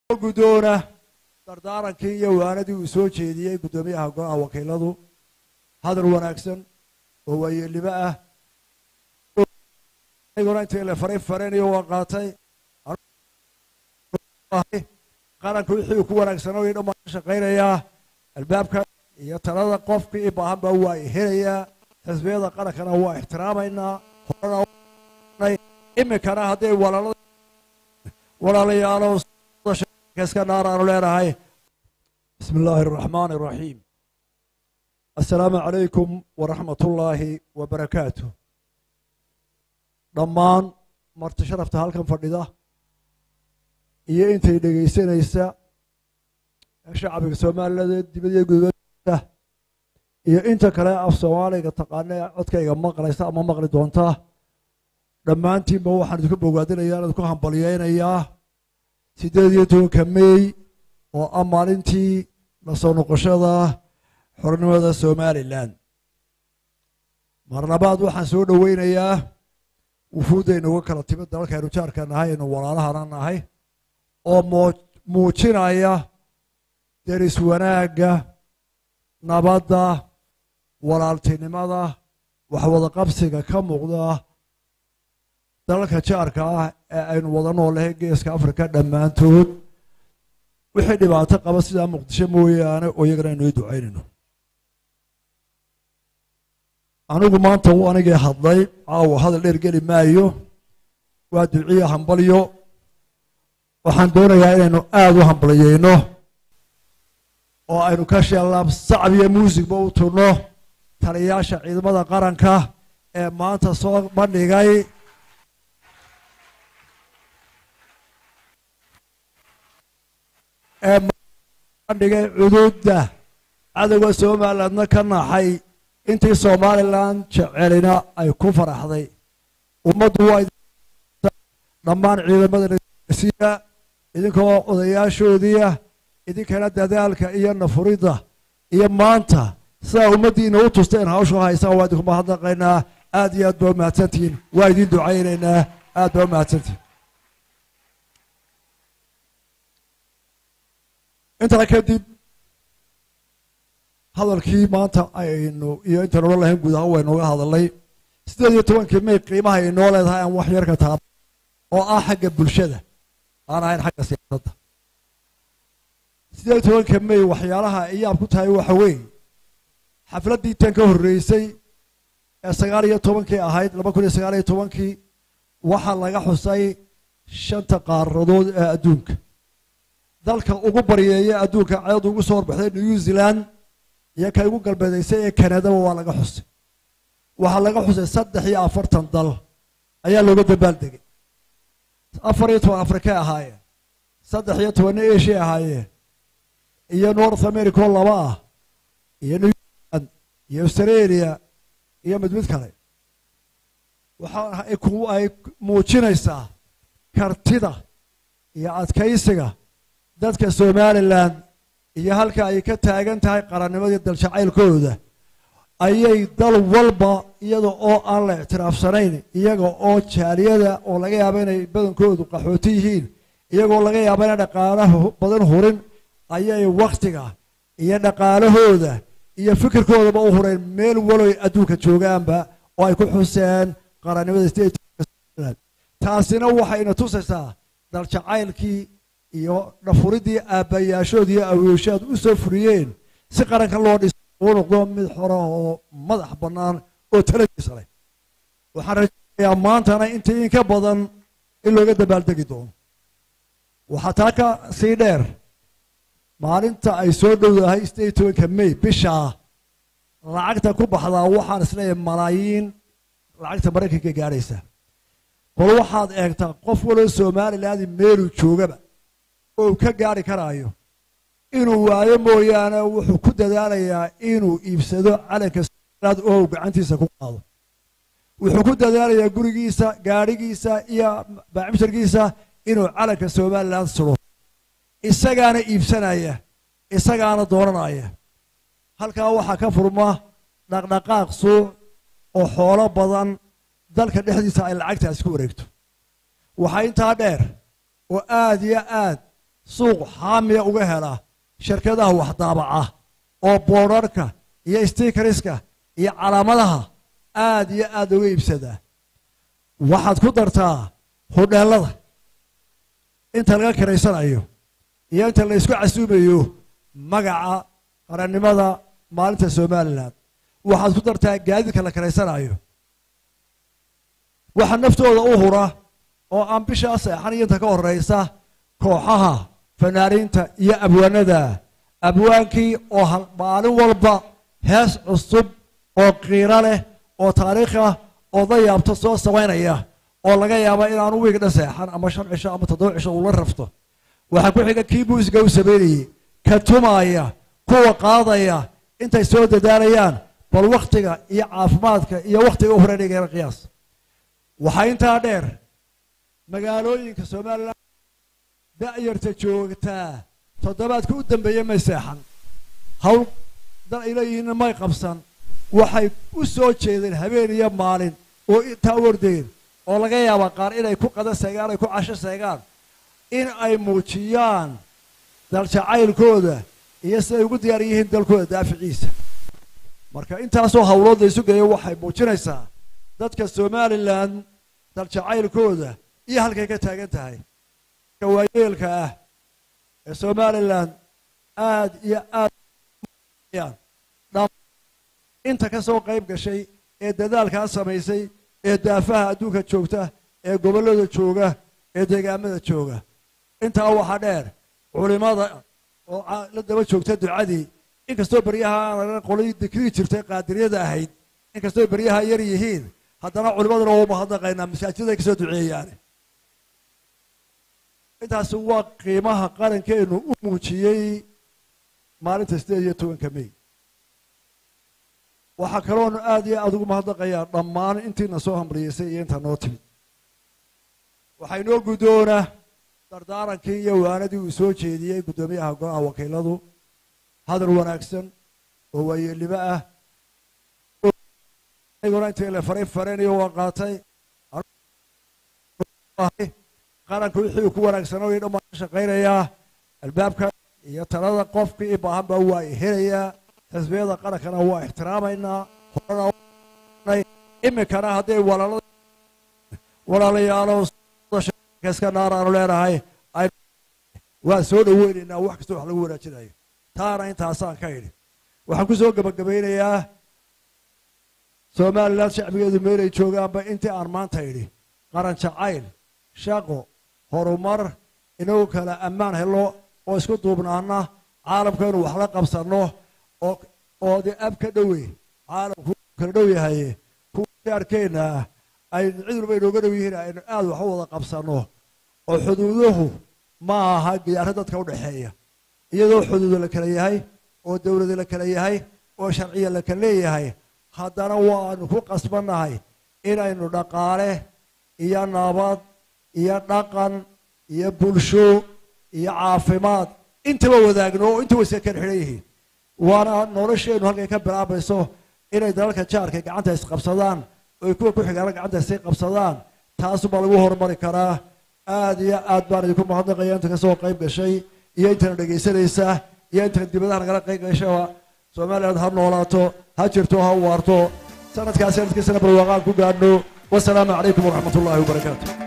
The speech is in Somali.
guddoona dardaarankii iyo waanadii uu soo jeediyey guddoomiyaha go-aha wakiiladu hadal wanaagsan oo waayeelnimo ah aniguna intii la faray faranayo waa qaatay qaranka wixii uu ku wanaagsanaa way dhammaan ka shaqaynayaa albaabka iyo talada qofkii i baahanba waa helayaa xisbiyada qarankana waa ixtiraamaynaa iminkana hadday walaalada walaalayaalo iska dhaar aanu leenahay bismi illaahi araxmaani araxiim assalaamu calaykum waraxmat ullaahi wabarakaatu dhammaan marti sharafta halkan fadhida iyo intay dhegaysanaysa shacbiga soomaaliladeed dibadiyo gudbada iyo inta kale af soomaaliga taqaana codkayga maqlaysa ama maqli doonta dhammaantiinba waxaan idinku bogaadinayaa idinku hambalyeynayaa siddeed iyo tobanka mey oo ah maalintii la soo noqoshada xornimada somalilan mar labaad waxaan soo dhoweynayaa wufuuddaynu uga kala timid dalalkaynu jaarka nahay aynu walaalahana nahay oo muujinaya deris wanaagga nabadda walaaltinimada waxwada qabsiga ka muuqda dalalka jaarka ah ee aynu wada noolahay geeska africa dhammaantood wixii dhibaato qaba sidaa muqdisho mooyaane oo iyagana aynu ii ducaynayno anigu maanta uu anigii hadlay caawa hadal dheer geli maayo waa duciya hambalyo waxaan doonayaa inaynu aada u hambalyeyno oo aynu ka sheellaab sacab iyo muusigba u turno taliyayaasha ciidamada qaranka ee maanta soo bandhigay ee bandhigay cuduudda cadowga somalilandna ka naxay intii somalilan jecelina ay ku faraxday ummaddu waa dhammaan ciidamada idinkoo odayaashoodiia idinkana dadaalka iyo nafuridda iyo maanta sidaa ummaddiina u tusteen hawshu haysaan waa idinku mahadnaqaynaa aad iyo aad baa umahadsantihiin waa idin ducaynaynaa aad baa umahadsantihiin intaa kadib hadalkii maanta aynu iyo intaynu odhan lahayn guud ahaan waynuga hadalnay siddeed iyo tobankii may qiimaha ay noo leedahay aan wax yar ka taaba oo ah xagga bulshada aan ahayn xagga siyaasadda siddeed iyo tobanka may waxyaalaha iyaab ku tahay waxa weeye xafladdii tan ka horreysay ee sagaal iyo tobankii ahayd laba kun iyo sagaal iyo tobankii waxaa laga xusay shanta qaaradood ee adduunka dalka ugu baryeeya adduunka cedad ugu soo horbaxday new zealand iyo ka ugu galbeedaysay ee kanadaba waa laga xusay waxaa laga xusay saddex iyo afartan dal ayaa looga dambaaldegay afar iyo toban afrikay ahaayeen saddex iyo tobanna asia ahaayeen iyo north america oo laba ah iyo new zealand iyo australia iyo mid mid kale waxa ay muujinaysaa kartida iyo adkaysiga dadka somalilan iyo halka ay ka taagan tahay qarannimadii daljacaylkooda ayay dal walba iyada oo aan la ictiraafsanayn iyaga oo jaaliyada oo laga yaabo inay badankoodu qaxooti yihiin iyagoo laga yaabo inay dhaqaalaha badan hurin ayay wakhtiga iyo dhaqaalahooda iyo fikirkoodaba u hureen meel waloy adduunka joogaanba oo ay ku xuseen qarannimada taasina waxayna tusaysaa daljacaylkii iyo dhafuridii aabbayaashood iyo awooshaad u soo furiyeen si qaranka loo dhiso uu noqdo mid xora oo madax bannaan oo taladiisa leh waxaan rajaynayaa maantana intii in ka badan in looga dabaaldegi doono waxaa taa ka sii dheer maalinta ay soo dhowdahay sideed iyo tobanka may bishaa lacagta ku baxdaa waxaan isleeyahay malaayiin lacagta maraykanka gaadhaysa bal waxaad eegtaa qof waloo somaliland meeluu joogaba oo ka gaari karaayo inuu waayo mooyaane wuxuu ku dadaalayaa inuu iibsado calanka somaliland oo uu gacantiisa ku qaado wuxuu ku dadaalayaa gurigiisa gaadhigiisa iyo baacimsharkiisa inuu calanka somaliland sulo isagaana iibsanaya isagaana doonanaya halkaa waxaa ka furma dhaqdhaqaaq suuc oo xoolo badan dalka dhexdiisa ay lacagtaasi ku wareegto waxaa intaa dheer oo aad iyo aad suuq xaamiya uga hela shirkadaha waxdaabaca oo boodharka iyo stikariska iyo calaamadaha aad iyo aad uga iibsada waxaad ku dartaa hodheelada inta laga kiraysanayo iyo inta la ysku casuumayo magaca qarannimada maalinta somalilan waxaad ku dartaa gaadiidka la kiraysanayo waxaa naftooda u hura oo aan bishaa seexan iyo inta ka horraysa kooxaha fanaaniinta iyo abwaanada abwaankii oo maalin walba hees cusub oo qiiro leh oo taariikh ah oo dayaabto soo samaynaya oo laga yaaba inaanu wiigdha seexan ama shan cisho ama toddoba cisho uu la rafto waxaa ku xiga kii muusiga u samaynayey ka tumaaya kuwa qaadaya intay soo dadaalayaan bal wakhtiga iyo caafimaadka iyo wakhtiga u horeynaygeena qiyaas waxaa intaa dheer magaalooyinka somalilan da'yarta joogtaa toddobaadka u dambeeya may seexan hawl dan ay leeyihiinna may qabsan waxay u soo jeedeen habeen iyo maalin oo intaa u ordeen oo laga yaaba qaar inay ku qada seegaan ay ku casho seegaan in ay muujiyaan daljacaylkooda iyo siday ugu diyaar yihiin dalkooda daaficiisa marka intaasoo hawlood la isu geeyo waxay muujinaysaa dadka somalilan daljacaylkooda iyo halkay ka taagan tahay waayeelka ah ee somalilan aad iyo aad inta ka soo qayb gashay ee dadaalkaa samaysay ee daafaha adduunka joogta ee gobollada jooga ee deegaamada jooga intaa waxaa dheer culimada oo la daba joogta ducadii inkastoo beryaha aan qolay dikrii jirtay qaadiriyada ahayd inkastoo beryaha yar yihiin haddana culimaduna waa umahadnaqaynaa masaajiday kasoo duceeyaane intaasi waa qiimaha qarankeenu u muujiyey maalinta sideed iyo tobanka may waxaa kaloonu aad iyo aada ugu mahadnaqayaa dhammaan intiina soo hamriyeysay iyo intaa noo timid waxaa inoo guddoona dardaarankii iyo waanadii uu soo jeediyey guddoomiyaha go-aha wakiiladu hadal wanaagsan oo waayeelnimo ah iguna intii la faray fareniyo waa qaatay qaranka wixii uu ku wanaagsanaa iyo dhammaan ka shaqaynayaa albaabka iyo talada qofkii i baahan baa waa helayaa xisbiyada qarankana waa ixtiraamaynaa horena iminkana hadday walaalada walaalayaalo iska naar aanu leenahay waan soo dhaweynaynaa wax kastoo wax lagu wanaajinayo taana intaasaan ka idhi waxaan ku soo gebagabaynayaa somalilan shacbigeedu meelay joogaanba intii aan maanta idhi qaran jacayl shaqo horumar inagu kala ammaan helo oo isku duubnaana caalamka inu wax la qabsanno oo dee ab ka dhowe caalamku kala dhow yahaye kuwa arkeenna ah aynu cid walba inooga dhow yihiin aynu aad wax u wada qabsanno oo xuduuduhu ma aha giyaaro dadka udhexeeya iyadoo xuduudo la kala yahay oo dowlado la kala yahay oo sharciya la kala leeyahay haddana waanu ku qasbannahay inaynu dhaqaale iyo nabad iyo dhaqan iyo bulsho iyo caafimaad intaba wadaagno oo inta wayska kala xidhan yihiin waana nolosheennu halkay ka bilaabayso inay dalalka jaarka gacanta isqabsadaan oy kuwa ku xigaana gacanta isay qabsadaan taasubaa lagu horumari karaa aad iyo aad baan idinku mahadnaqaya inta kasoo qayb gashay iyo intana dhegaysanaysa iyo intana dibadaha nagala qayb gashaba somaliland ha noolaato ha jirto ha waarto sanadkaas sanadkiisana barwaaqaan ku gaadhno wasalaamu calaykum waraxmat ullahi wabarakaatu